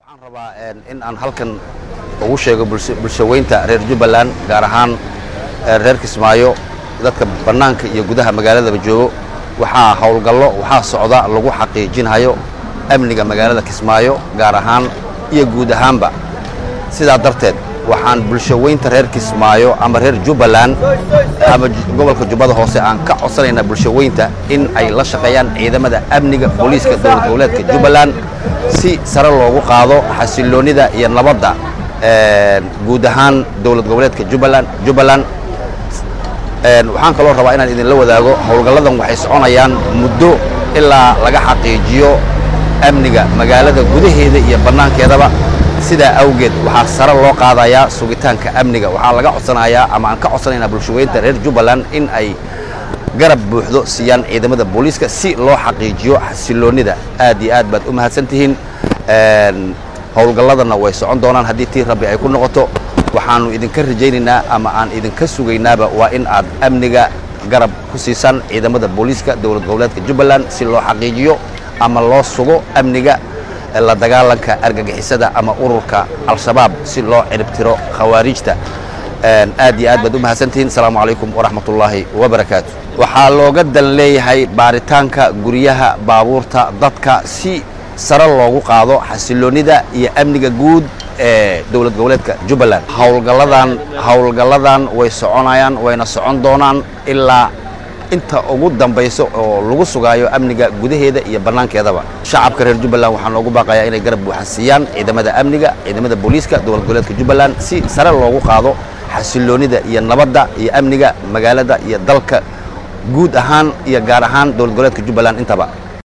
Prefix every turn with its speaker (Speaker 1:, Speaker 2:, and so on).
Speaker 1: waxaan rabaa in aan halkan ugu sheego bulshaweynta reer jubbaland gaar ahaan reer kismaayo dadka bannaanka iyo gudaha magaaladaba joogo waxaa howlgallo waxaa socda lagu xaqiijinhayo amniga magaalada kismaayo gaar ahaan iyo guud ahaanba sidaa darteed waxaan bulshaweynta reer kismaayo ama reer jubbaland ama gobolka jubbada hoose aan ka codsanaynaa bulshaweynta in ay la shaqeeyaan ciidamada amniga booliiska dowlad goboleedka jubbaland si sare loogu qaado xasiloonnida iyo nabadda guud ahaan dowlad goboleedka jubbaland jubbaland waxaan kaloo rabaa inaan idinla wadaago howlgalladan waxay soconayaan muddo ilaa laga xaqiijiyo amniga magaalada gudaheeda iyo bannaankeedaba sidaa awgeed waxaa sare loo qaadayaa sugitaanka amniga waxaa laga codsanayaa ama aan ka codsanaynaa bulshaweynta reer jubbaland in ay garab buuxdo siiyaan ciidamada booliiska si loo xaqiijiyo xasiloonnida aad iyo aad baad u mahadsan tihiin howlgalladana way socon doonaan haddii tii rabbi ay ku noqoto waxaannu idinka rajaynaynaa ama aan idinka sugaynaaba waa in aad amniga garab ku siisaan ciidamada booliiska dowlad goboleedka jubbaland si loo xaqiijiyo ama loo sugo amniga la dagaalanka argagixisada ama ururka al-shabaab si loo ciribtiro khawaariijta aad iyo aad baad u mahadsantihiin asalaamu calaykum waraxmatullaahi wabarakaatu waxaa looga dan leeyahay baaritaanka guryaha baabuurta dadka si sare loogu qaado xasiloonnida iyo amniga guud ee dowlad goboleedka jubbaland howlgalladan howlgalladan way soconayaan wayna socon doonaan ilaa inta ugu dambayso oo lagu sugaayo amniga gudaheeda iyo bannaankeedaba shacabka reer jubbaland waxaa noogu baaqayaa inay garab buuxa siiyaan ciidamada amniga ciidamada booliiska dowlad goboleedka jubbaland si sare loogu qaado xasiloonnida iyo nabadda iyo amniga magaalada iyo dalka guud ahaan iyo gaar ahaan dowlad goboleedka jubbaland intaba